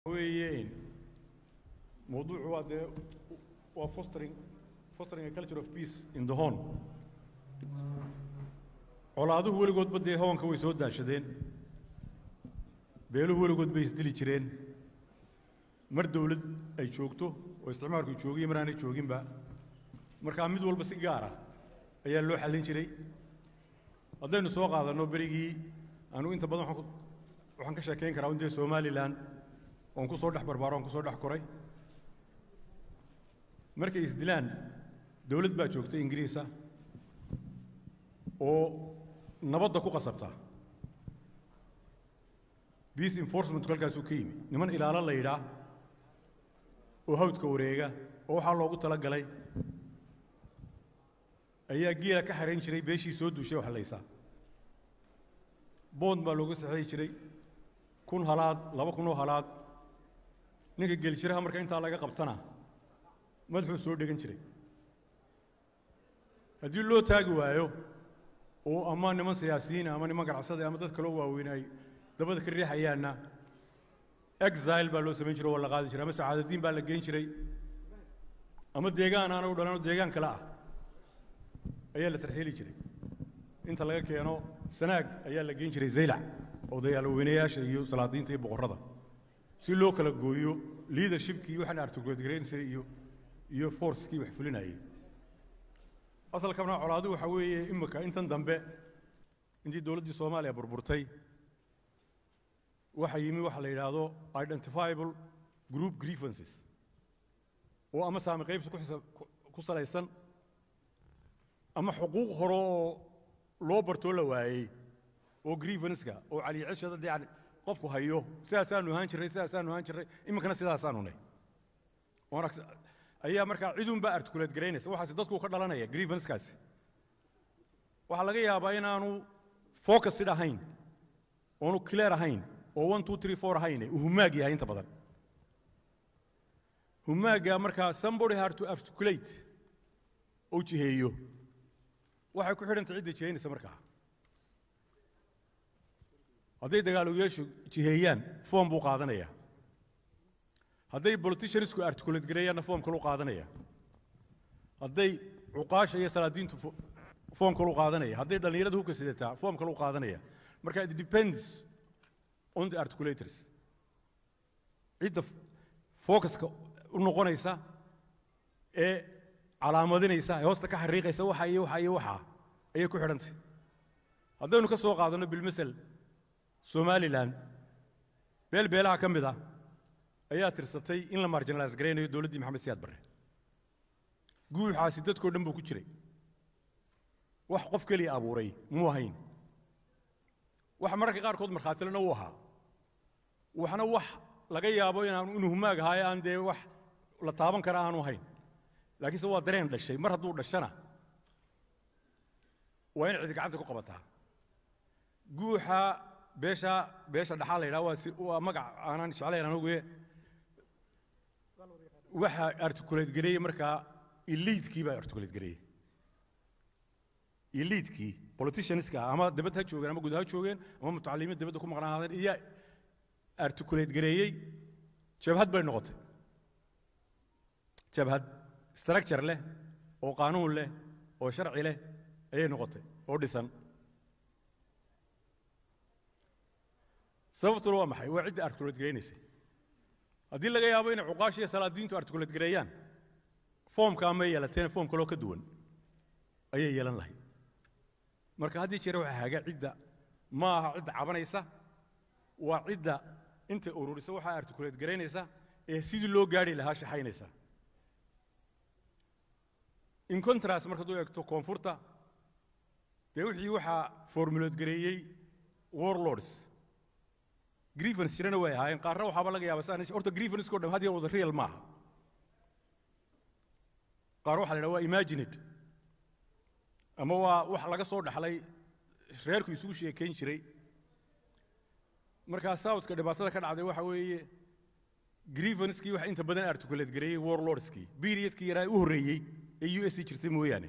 weeyeen mawduucu waa dee waa fostering fostering a culture of peace in the home colaaduhu weligoodba dee hoonka way soo daashadeen beeluhu weligood bay isdili jireen mar dawlad ay joogto oo isticmaalku joogiyo mar aanay jooginba markaa mid walba si gaara ayaa loo xallin jiray haddaynu soo qaadanno berigii anu inta badan waxaan ku- waxaan ka sheekayn karaa un dee somalilan oon ku soo dhex barbaaro oon ku soo dhex koray markay isdilaan dawlad baa joogta ingiriisa oo nabadda ku qasabta peace enforcementku halkaasuu ka yimi niman ilaalo la yidhaa oo hawdka wareega oo waxaa loogu tala galay ayaa geela ka xarayn jiray beeshii soo duushay oo hallaysa boond baa looga saxeexi jiray kun halaad laba kun oo halaad ninka geelshiraha marka intaa laga qabtana madaxuu soo dhegan jiray haddii loo taagi waayo oo ama niman siyaasiyiina ama niman ganacsada ama dad kaloo waaweyn ay dabada ka riixayaanna exile baa loo samayn jiray oo la qaadi jiray ama sacaadadiin baa la geyn jiray ama deegaan aana u dhalan oo deegaan kale ah ayaa la tarxiili jiray inta laga keeno sanaag ayaa la geyn jiray zaylac odayaal weynayaasha iyo salaadiinta iyo boqorrada si loo kala gooyo leadershipkii waxaan articulate iyo iyo forcekii wax fulinayay asalkana colaadu waxa weeye imika intan dambe intii dowladdii soomaaliya burburtay waxa yimi waxa la yidhaahdo identifiable group grievances oo ama saami qaybsi ku xisa- ku- ku salaysan ama xuquuq hore oo loo bartoo la waayey oo grievanceska oo caliyacishada dee yani qofku hayo sidaasaanu ahaan jirray sidaasaanu ahaan jirray iminkana sidaasaanu nay oon aks- ayaa markaa cidunbaa articulate garaynaysa waxaasi dadku ka dhalanaya grievancekaasi waxaa laga yaabaa inaanu focusid ahayn oonu clear ahayn oo one two three four ahayn uu humaag yahay inta badan humaaga markaa somebody had to articulate oo jiheeyo waxay ku xidhantay cidda jihaynaysa markaa hadday dagaalogayaashu jiheeyaan foom buu qaadanaya hadday politiciansku articulate gareeyaanna foom kaluu qaadanaya hadday cuqaasha iyo salaadiintu fo- foom kaluu qaadanaya hadday dhallinyarada hubka sidataa foom kaluu qaadanaya marka it depends on the articulators cidda f- focuska u noqonaysa ee calaamadinaysa ee hoosta ka xariiqaysa waxa iyo waxa iyo waxa ayay ku xidhantay haddaynu ka soo qaadanno bilmasel somalilan beel beelaha ka mid ah ayaa tirsatay in la marginalize garaynayo dowladdii maxamed siyaad barre guuxaasi dadkoo dhan buu ku jiray wax qof keliya abuuray muu ahayn wax mararka qaarkood markhaatilena uu ahaa waxna wax laga yaabo inaan inuu humaag ahaayo aan dee wax la taaban kara aanu ahayn laakiinse waa dareen dhashay mar hadduu dhashana waa in cidi gacanta ku qabataa guuxa beesha beesha dhaxaa la yidhaha waa si waa magac aanan jeclayn anugu waxa articulate gareeyey markaa eliitkii baa articulate gareeyey eliitkii politicianska ama dibad ha joogeen ama guud ha joogeen ama mutacalimiin dibadda ku maqnaadeen iyo articulate gareeyey jabhad bay noqotay jabhad structure leh oo qaanuun leh oo sharci leh ayay noqotay oo dhisan sababtuna waa maxay waa cidda articulate garaynaysay haddii laga yaabo inay cuqaasha iyo salaadiintu articulate gareeyaan foomkaa may yeelateen foom kaloo ka duwan ayay yeelan lahayd marka haddii jeer waxaa haga cidda ma aha cidda cabanaysa waa cidda intay ururisa waxaa articulate garaynaysa ee sidii loo gaari lahaa shaxaynaysa in contrast markaad u eegto koonfurta dee wixii waxaa formulate gareeyey warlords grievance jirana way ahaayeen qaarna waxaaba laga yaaba saan horta grievanceko dhan had iyo wada real maaha qaar waxaa la yidhaha waa imagined ama waa wax laga soo dhaxlay reerku isugu sheekayn jiray markaa southka dhibaatada ka dhacday waxa weeye grievancekii wax inta badan articulate gareeyey warlordskii periodkii yaraa u horreeyey ee u s c jirtay mooyaane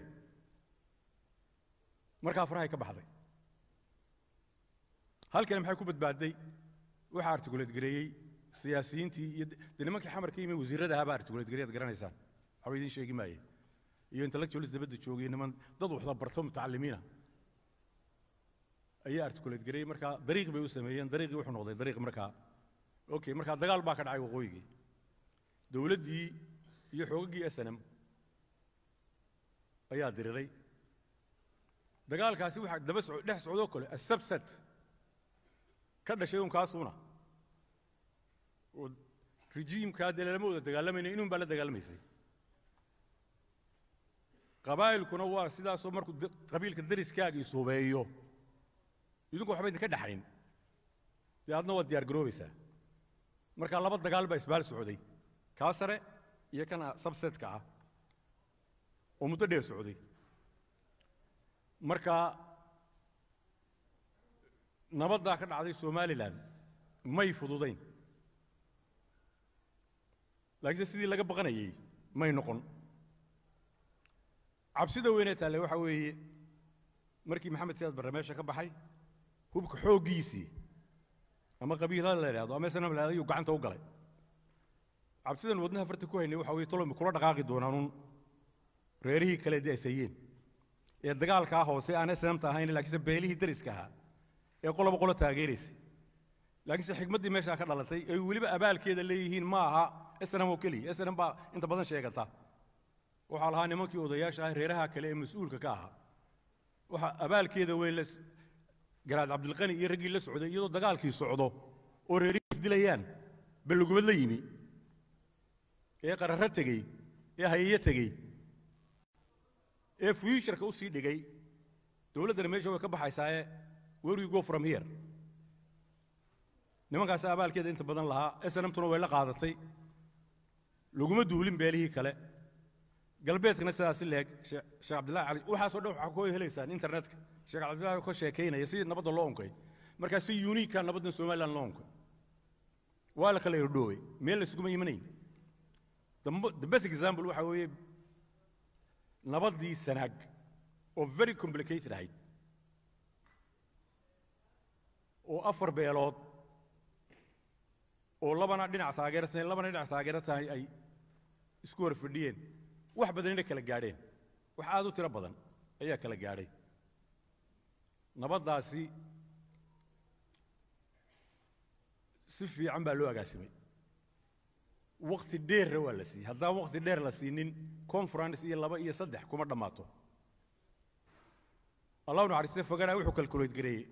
markaa farahay ka baxday halkani maxay ku badbaadday waxaa articulate gareeyey siyaasiyiintii iyo de nimankii xamarka yimi wasiirrada ahaa baa artikuleedgareed garanaysaan waxba idiin sheegi maaye iyo intellectualis dabadda joogay niman dad waxda barto mutacalimiina ayaa artikuleed gareeyey markaa dariiq bay u sameeyeen dariiqii wuxuu noqday dariiq markaa okay markaa dagaal baa ka dhacay waqooyigii dowladdii iyo xoogaggii snm ayaa diriray dagaalkaasi waxaa daba soco dhex socdoo kale asabsat ka dhashay un kaasuuna oo rejiimkaa dee lama wada dagaalamayna inuun baa la dagaalamaysay qabaa'ilkuna waa sidaasoo markuu qabiilka dariskaaga isubeeyo idinku waxba idinka dhexayn dee adna waad diyaar garoobaysaa markaa laba dagaal baa isbaal socday kaa sare iyo kana sabsetka ah oo muddo dheer socday marka nabaddaa ka dhacday somalilan may fududayn laakiinse sidii laga baqanayey may noqon cabsida weynee taalle waxaa weeye markii maxamed siyaad barre meesha ka baxay hubka xooggiisii ama qabiilada la idhahdo ama snam la ayuu gacanta u galay cabsidan wadnaha farta ku haynay waxa weye tolomi kula dhaqaaqi doonaanuun reerihii kale dee asayeen ee dagaalkaa hoose aan snamta ahayn laakiinse beelihii dariska ahaa ee qoloba qolo taageeraysay laakiinse xikmaddii meeshaa ka dhalatay ay weliba abaalkeeda leeyihiin ma aha snm oo keliya snm baa inta badan sheegata waxaa lahaa nimankii odayaasha ah reeraha kale ee mas-uulka ka ahaa waxaa abaalkeeda weyn la garaad cabdilqani iyo raggii la socday iyadoo dagaalkii socdo oo reerihii isdilayaan ballugubad la yimi ee qararro tegey ee hayeyo tegey ee fuuturka u sii dhigay dowladdana meesha way ka baxaysaaye where you go from here nimankaasi abaalkeeda inta badan lahaa snmtuna way la qaadatay laguma duulin beelihii kale galbeedkana sidaasi leeg sheekh cabdillahi cali waxaasoo dhan waxaa ku helaysaan internetka sheekh cabdillahi ka sheekaynaya sidii nabadda loo unkay markaa si uniika nabaddan somaliland loo unkay waa la kala irdhoowey meel la isuguma imanayn the best example waxaa weeye nabaddii sanaag oo very complicated ahayd oo afar beelood oo labana dhinac taageersan labana dhinac taageersan ay isku hor fadhiyeen wax badanina kala gaadheen wax aad u tiro badan ayaa kala gaadhay nabaddaasi si fiican baa loo agaasimay wakti dheerna waa la siiyey haddaan wakti dheer la siinin conference iyo laba iyo saddex kuma dhammaato allahu naxariiste fogana wuxuu calculate gareeyey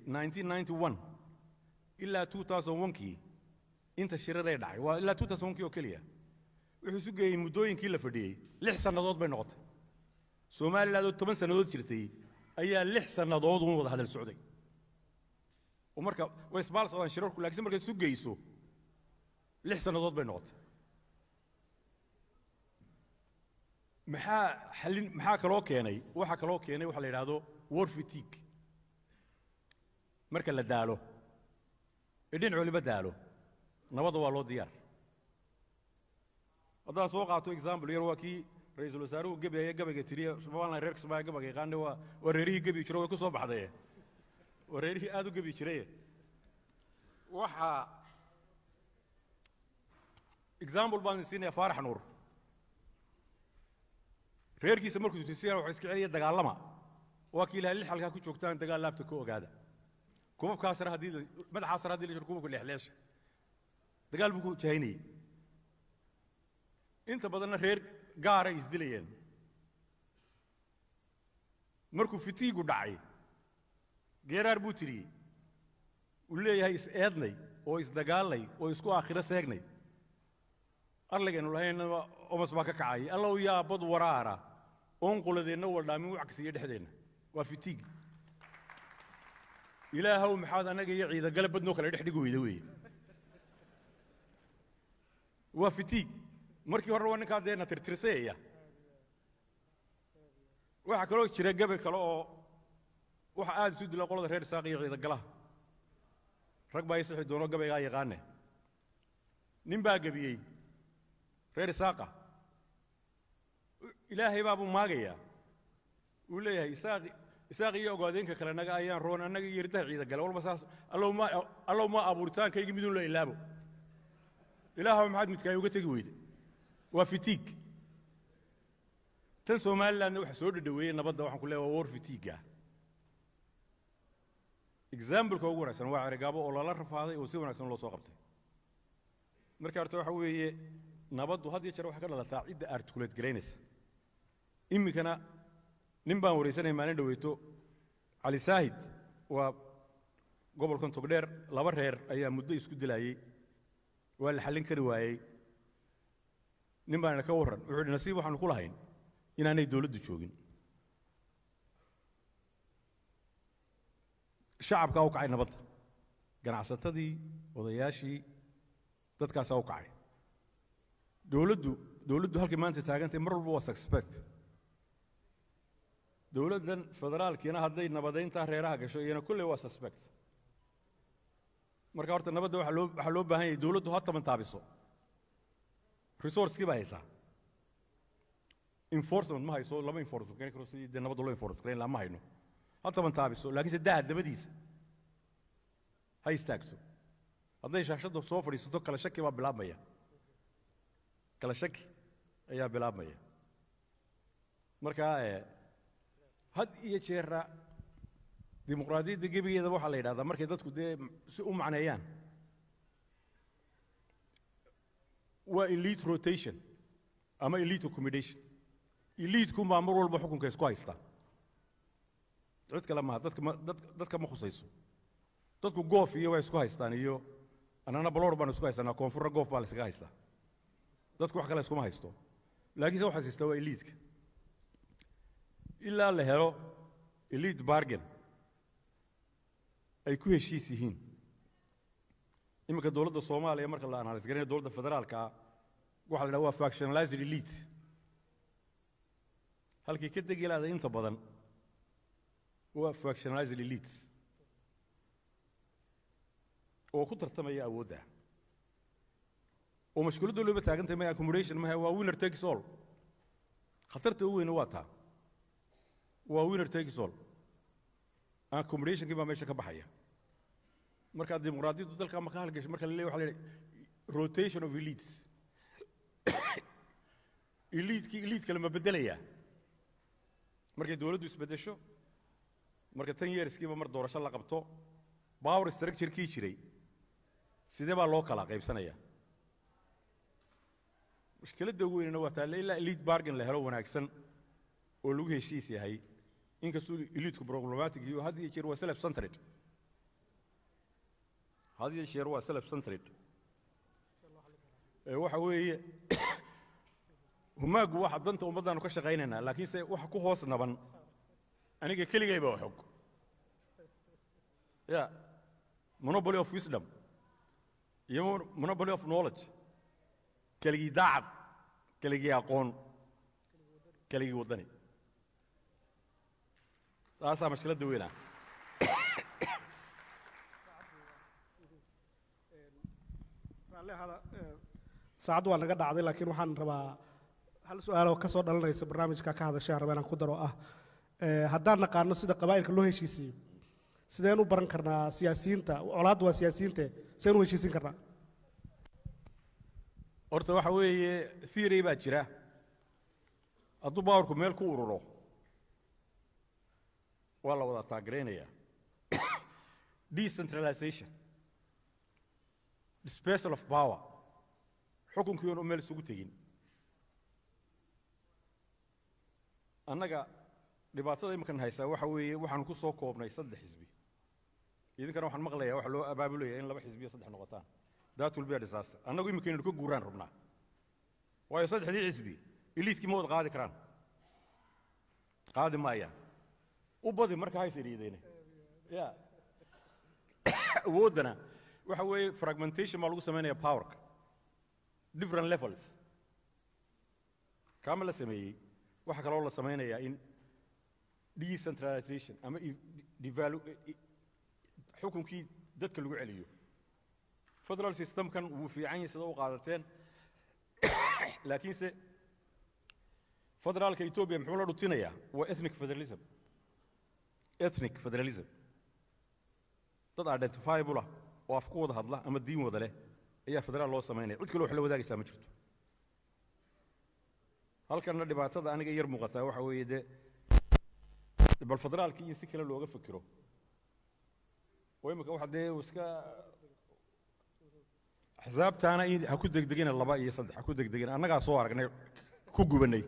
1991 ilaa 2001kii inta shiraday dhacay waa ilaa 2001kii oo keliya wuxuu isu geeyey muddooyinkii la fadhiyey lix sannadood bay noqotay somaliland oo toban sannadood jirtay ayaa lix sannadood uun wada hadal socday oo marka way isbaal socdaan shirarku laakiin markaad isu geyso lix sannadood bay noqotay maxaa xallin maxaa kaloo keenay waxaa kaloo keenay waxa la yidhaahdo war fatigue marka la daalo ee dhinac waliba daalo nabadda waa loo diyaar haddaan soo qaato example yar waa kii ra-iisul wasaaruhu gebiaya gabayga tiriye somaliland reerka soomaaliya gabayga yaqaane waa waa reerihii gebi jiro way ku soo baxdaye waa reerihii aad u gebi jiraye waxaa example baan siinaya faarax nuur reerkiisa markuu tusiyaan waxa iska celiya dagaalama waa kii ilahay lix halkaa ku joogtaan dagaal laabta ka ogaada kubabkaa sare haddii madaxaa sare haddii la jiro kubabka leexleesha dagaal buu ku jahaynayey inta badanna reer gaaray isdilayeen markuu fitiigu dhacay geeraar buu tiriyey uu leeyahay is eednay oo isdagaalnay oo isku aakhiro seegnay arligaynu lahaynaba omas baa ka kacay allow yaa bad waraara oon quladeenna waldhaamin wacksiiyo dhexdeenna waa fitiig ilaahow maxaad annaga iyo ciidagale badnoo kale dhex dhigi weyda weeye waa fitiig markii horena waa ninkaa dee na tirtirsayaya waxaa kaloo jira gabe kale oo waxa aad isu dila qolada reer isaaq iyo ciidagalaha rag baa isixi doono gabaygaa yaqaane nin baa gebiyey reer isaaqa ilaahay baabuu maagayaa uu leeyahay isaaq isaaq iyo ogaadeenka kale naga ayaan roon annaga iyo irdaha ciida gale walba saas allow ma allow ma abuuritaankaygii midun la ilaabo ilaahaw maxaad midkaay uga tegi weyde waa fitiig tan somalilandna waxa soo dhadhaweeyey nabadda waxaan ku leeya waa war fitiiga exambleka ugu wanaagsan waa cerigaabo oo lala rafaaday oo si wanaagsan loo soo qabtay marka horta waxa weeye nabaddu had iyo jeer waxay ka dhalataa cidda articulate garaynaysa iminkana nin baan waraysanaya maalin dhaweyto cali saahid waa gobolkan togdheer laba reer ayaa muddo isku dilayey waa la xallin kari waayey nin baana ka warran wuxuu yidhi nasiib waxaanu ku lahayn inaanay dowladdu joogin shacabkaa u kacay nabadda ganacsatadii odayaashii dadkaasaa u kacay dowladdu dowladdu halkay maanta taagantay mar walba waa suspect dowladdan federaalkiina hadday nabadayntaa reeraha gasho iyana kulley waa suspect marka horta nabadda waxaa loo waxaa loo baahan yahay dowladdu ha taban taabiso resourcekii baa haysaa enforcement ma hayso lama enforcement garan karo sidii dee nabadda loo enforcement garan lahaa ma hayno ha taban taabiso laakiinse daha dabadiisa ha istaagto hadday shaashadda soo fadhiisato kala shaki baa bilaabmaya kala shaki ayaa bilaabmaya marka had iyo jeera dimuqraadiyadda gebigeedaba waxaa la yidhahdaa markay dadku dee si u macneeyaan waa elite rotation ama elite accommodation eliitkunbaa mar walba xukunka isku haysta cid kale maaha dadka ma dad dadka ma khusayso dadku goof iyo way isku haystaan iyo annana baloor baan isku haysanaa koonfurna goof baa la iskaga haystaa dadku wax kale iskuma haysto laakiinse waxaas haystaa waa eliitka ilaa la helo elite bargain ay ku heshiis yihiin iminka dowladda soomaaliya marka la analyse garanayo dowladda federaalka waxa la dhaha waa factionalized elite halkii ka degi lahaday inta badan waa factionalized elite oo ku tartamaya awoodda oo mashkuuladda looba taagantay maya accommodation maha waa winner takes all khatarta ugu weyna waa taa waa winner takes all accommodationkii baa meesha ka baxaya marka dimuqraadiyaddu dalka ma ka halgasho marka la leeyahay waxa la yidhi rotation of elites eliitkii eliit kale ma beddelayaa markay dowladdu isbeddesho marka tan yeerskiiba mar doorasho la qabto power structure-kii jiray sidee baa loo kala qaybsanaya mushkiladda ugu weynana waa taale ilaa elite bargain la helo wanaagsan oo lagu heshiis yahay inkastuu eliitku problematic iyo had iyo jeer waa self centered had iyo jeer waa self centered waxa weeye humaagu waxa danta ummaddaanu ka shaqaynaynaa laakiinse waxa ku hoos naban aniga keligayba xog ya monopoly of wisdom iyo monopoly of knowledge keligii daacad keligii aqoon keligii waddani taasaa mashkiladda weynaa saacaddu waa naga dhacday laakiin waxaan rabaa hal su-aaloo ka soo dhalanaysa barnaamijka ka hadashaan raba inaan ku daro ah haddaan naqaano sida qabaa'ilka loo heshiisiyo sideen u baran karnaa siyaasiyiinta colaaddu waa siyaasiyiinte sideen u heshiisin karnaa horta waxa weeye theory baa jira hadduu bawarku meel ku ururo waa la wada taageeraynaya decentralization dispersal of power xukunkii oon meel isugu tegin annaga dhibaatada iminkan haysaa waxa weeye waxaan ku soo koobnay saddex xisbi idinkana waxaan maqlayaa waxa loo abaabulaya in laba xisbiyo saddex noqotaan that will be a disaster annagu iminka inaynu ka guuraan rabnaa waayo saddexdii xisbi eliitkii ma wada qaadi karaan qaadi maayaan u badi marka hays idhiideyne ya awooddana waxa weeye fragmentation baa lagu samaynaya powerka different levels kaama la sameeyey waxaa kaloo la samaynayaa in decentralization ama devalu xukunkii dadka lagu celiyo federal systemkan wuu fiican yahay sida u qaadateen laakiinse federaalka etoobiya muxuu la dhutinayaa waa ethnic federalism ethnic federalism dad identifiable ah oo af ku wada hadla ama diin wada leh ayaa federaal loo samaynaya cid kale wax la wadaagaysaa ma jirto halkanna dhibaatada aniga yar muuqataa waxa weeye dee bal federaalkii in si kale looga fikiro oo imika waxa dee iska axsaabtaana in ha ku degdegina laba iyo saddex ha ku degdegina annagaa soo aragnay ku gubanay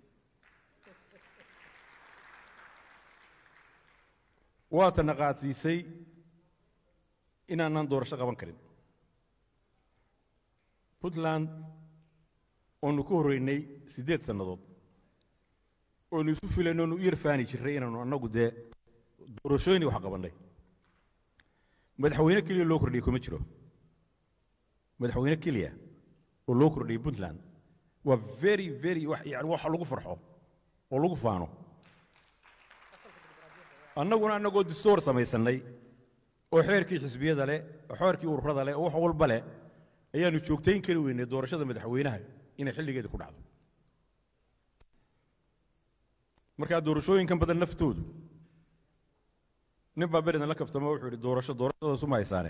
waatana qaadsiisay inaanaan doorasho qaban karin puntland oonu ku horreynay siddeed sannadood oonu isu filayno oonu u yarfaani jirray inaanu annagu dee doorashooyinii wax qabannay madaxweyne keliya loo kordhiyey kuma jiro madaxweyne keliya oo loo kordhiyey puntland waa very very wax yani wax lagu farxo oo lagu faano annaguna annagoo dastuur samaysannay oo xeerkii xisbiyada leh oo xeerkii ururada leh oo wax walba leh ayaanu joogtayn kari weynay doorashada madaxweynaha inay xilligeeda ku dhacdo markaa doorashooyinkan badan naftoodu nin baa beridan la kaftamo wuxuu yidhi doorasho doorashadaas uma haysaane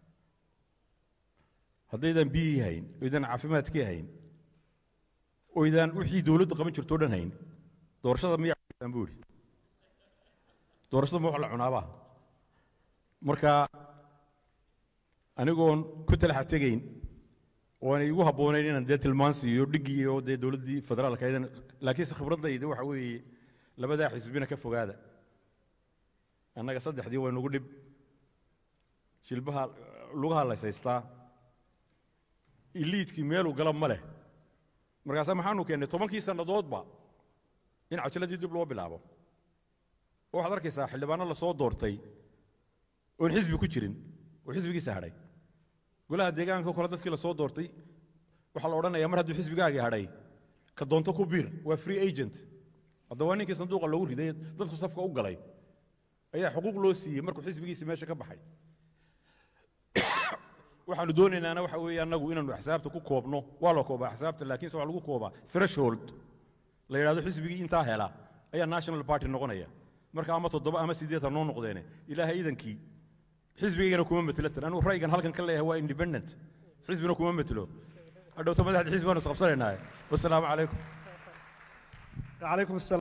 haddaydan biyihii hayn oydaan caafimaadkii hayn oydaan wixii dowladdu qaban jirto o dhan hayn doorashada miyaa buu yidhi doorashada ma wax la cunaabaa marka anigoon ku talaxa tegayn oo aanay igu habboonayn inaan dee tilmaan siiyo dhiggii oo dee dowladdii federaalka aydan laakiinse khibraddayda waxa weeye labadaa xisbina ka fogaada annaga saddexdii way nugu dhib jilbaha lugaha laysaystaa iliidkii meeluu gala ma leh markaasa maxaanu keennay tobankii sannadoodba in cajaladii dib loo bilaabo oo waxaad arkaysaa xildhibaano lasoo doortay oon xisbi ku jirin oo xisbigiisa hadhay golaha deegaanka kole dadkii lasoo doortay waxaa la odhanayaa mar hadduu xisbigaagii hadhay ka doonto ku biir waa free agent hadda waa ninkii sanduuqa loogu riday dadku safka u galay ayaa xuquuq loo siiyey markuu xisbigiisi meesha ka baxay waxaanu doonaynaana waxa weeye annagu inaanu axsaabta ku koobno waa la koobaa axsaabta laakiinse waxaa lagu koobaa threshold la yidhahdo xisbigii intaa hela ayaa national party noqonaya marka ama toddoba ama siddeed ha noo noqdeene ilaahay idankii xisbigaygana kuma metelo tan anigu ra'yigan halkan ka leeyahay waa independent xisbina kuma metelo hadhowta madaxda xisbi baanu isqabsanaynaa wasalaamu calaykum calaykum asalaam